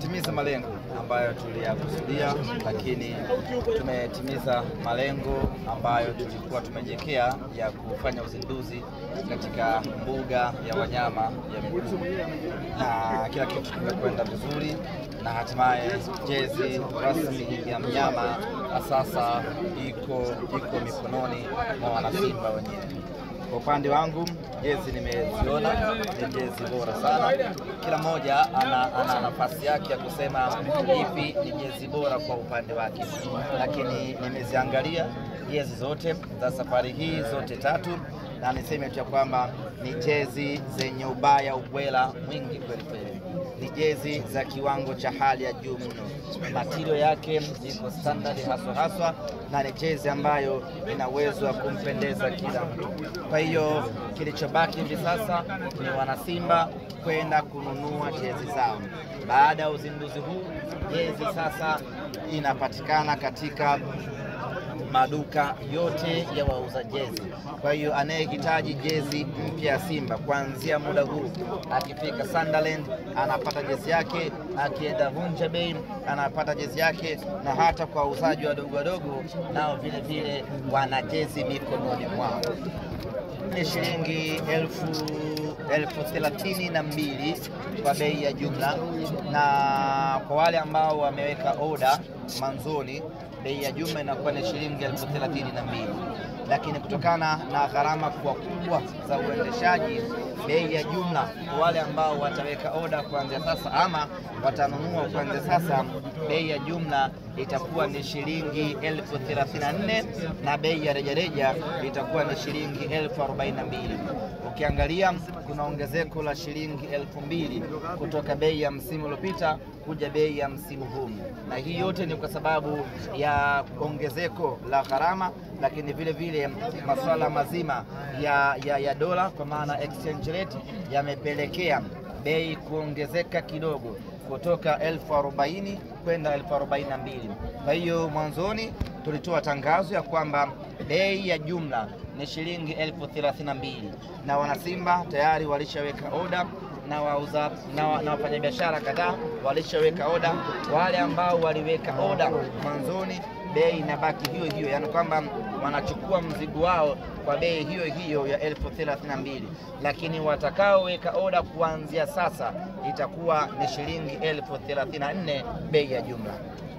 tumetimiza malengo ambayo tuliyakusudia, lakini tumetimiza malengo ambayo tulikuwa tumejiwekea ya kufanya uzinduzi katika mbuga ya wanyama ya Mikumi, na kila kitu kimekwenda vizuri, na hatimaye jezi rasmi ya mnyama sasa iko iko mikononi mwa wanasimba wenyewe. Kwa upande wangu jezi nimeziona, ni jezi bora sana. Kila mmoja ana, ana nafasi yake ya kusema ipi ni jezi bora kwa upande wake, lakini nimeziangalia jezi zote za safari hii zote tatu, na niseme tu ya kwamba ni jezi zenye ubaya ubwela mwingi kweli kweli ni jezi za kiwango cha hali ya juu mno. Matirio yake iko standard haswa haswa, na ni jezi ambayo ina uwezo wa kumpendeza kila mtu. Kwa hiyo kilichobaki hivi sasa ni wanasimba kwenda kununua jezi zao. Baada ya uzinduzi huu, jezi sasa inapatikana katika maduka yote ya wauza jezi. Kwa hiyo anayehitaji jezi mpya ya Simba kuanzia muda huu, akifika Sunderland anapata jezi yake, akienda Vunja Bei anapata jezi yake, na hata kwa wauzaji wadogo wadogo nao vile vile wana jezi mikononi mwao. Ni shilingi elfu elfu thelathini na mbili kwa bei ya jumla, na kwa wale ambao wameweka oda mwanzoni bei ya jumla inakuwa ni shilingi elfu thelathini na mbili lakini kutokana na gharama kuwa kubwa za uendeshaji, bei ya jumla kwa wale ambao wataweka oda kuanzia sasa ama watanunua kuanzia sasa, bei ya jumla itakuwa ni shilingi elfu thelathini na nne na bei ya rejareja itakuwa ni shilingi elfu arobaini na mbili. Ukiangalia kuna ongezeko la shilingi elfu mbili kutoka bei ya msimu uliopita kuja bei ya msimu huu, na hii yote ni kwa sababu ya ongezeko la gharama, lakini vile vile masuala mazima ya, ya, ya dola kwa maana exchange rate yamepelekea bei kuongezeka kidogo kutoka elfu arobaini kwenda elfu arobaini na mbili. Kwa hiyo mwanzoni tulitoa tangazo ya kwamba bei ya jumla ni shilingi elfu thelathini na mbili na wanasimba tayari walishaweka oda na wauza na, na wafanyabiashara kadhaa walishaweka oda. Wale ambao waliweka oda mwanzoni, bei inabaki hiyo hiyo, yaani kwamba wanachukua mzigo wao kwa bei hiyo hiyo ya elfu thelathini na mbili, lakini watakaoweka oda kuanzia sasa itakuwa ni shilingi elfu thelathini na nne bei ya jumla.